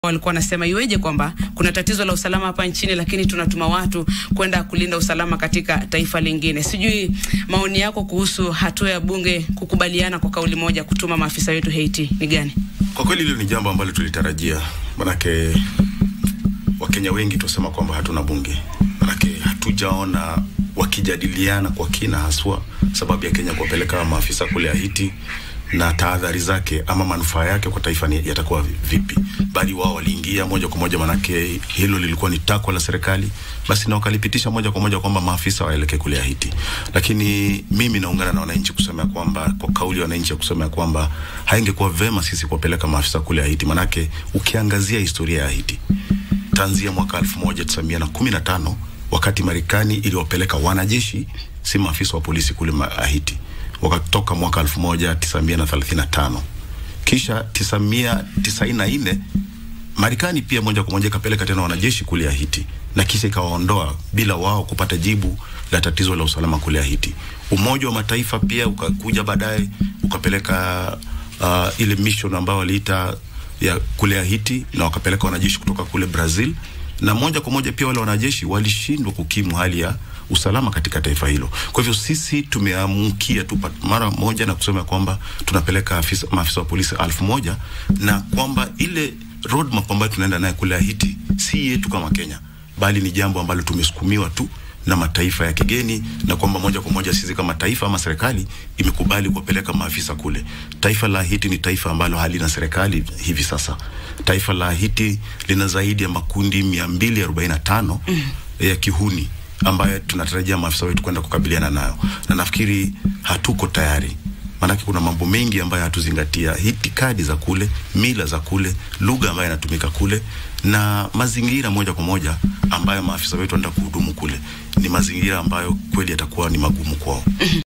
walikuwa wanasema iweje kwamba kuna tatizo la usalama hapa nchini, lakini tunatuma watu kwenda kulinda usalama katika taifa lingine. Sijui maoni yako kuhusu hatua ya bunge kukubaliana kwa kauli moja kutuma maafisa wetu Haiti ni gani? Kwa kweli hilo ni jambo ambalo tulitarajia, manake Wakenya wengi tusema kwamba hatuna bunge, manake hatujaona wakijadiliana kwa kina, haswa sababu ya Kenya kuwapeleka maafisa kule Haiti na tahadhari zake ama manufaa yake kwa taifa ni yatakuwa vipi, bali wao waliingia moja kwa moja, manake hilo lilikuwa ni takwa la serikali, basi na wakalipitisha moja kwa moja kwamba maafisa waelekee kule Haiti. Lakini mimi naungana na wananchi kusema kwamba, kwa kauli ya wananchi ya kusema kwamba haingekuwa vema sisi kuwapeleka maafisa kule Haiti, manake ukiangazia historia ya Haiti tanzia mwaka 1915 wakati Marekani iliwapeleka wanajeshi, si maafisa wa polisi kule Haiti wakatoka mwaka 1935 kisha 1994 Marekani pia moja kwa moja ikapeleka tena wanajeshi kule Haiti na kisha ikawaondoa bila wao kupata jibu la tatizo la usalama kule Haiti. Umoja wa Mataifa pia ukakuja baadaye ukapeleka uh, ile mission ambayo waliita ya kule Haiti na wakapeleka wanajeshi kutoka kule Brazil na moja kwa moja pia wale wanajeshi walishindwa kukimu hali ya usalama katika taifa hilo. Kwa hivyo sisi tumeamkia tu mara moja na kusema kwamba tunapeleka afisa, maafisa wa polisi elfu moja na kwamba ile roadmap ambayo tunaenda naye kule Haiti si yetu kama Kenya, bali ni jambo ambalo tumesukumiwa tu na mataifa ya kigeni, na kwamba moja kwa moja sisi kama taifa ama serikali imekubali kuwapeleka maafisa kule. Taifa la Haiti ni taifa ambalo halina serikali hivi sasa. Taifa la Haiti lina zaidi ya makundi 245 mm. ya kihuni ambayo tunatarajia maafisa wetu kwenda kukabiliana nayo, na nafikiri hatuko tayari, maanake kuna mambo mengi ambayo hatuzingatia, itikadi za kule, mila za kule, lugha ambayo inatumika kule, na mazingira moja kwa moja ambayo maafisa wetu wanaenda kuhudumu kule, ni mazingira ambayo kweli yatakuwa ni magumu kwao.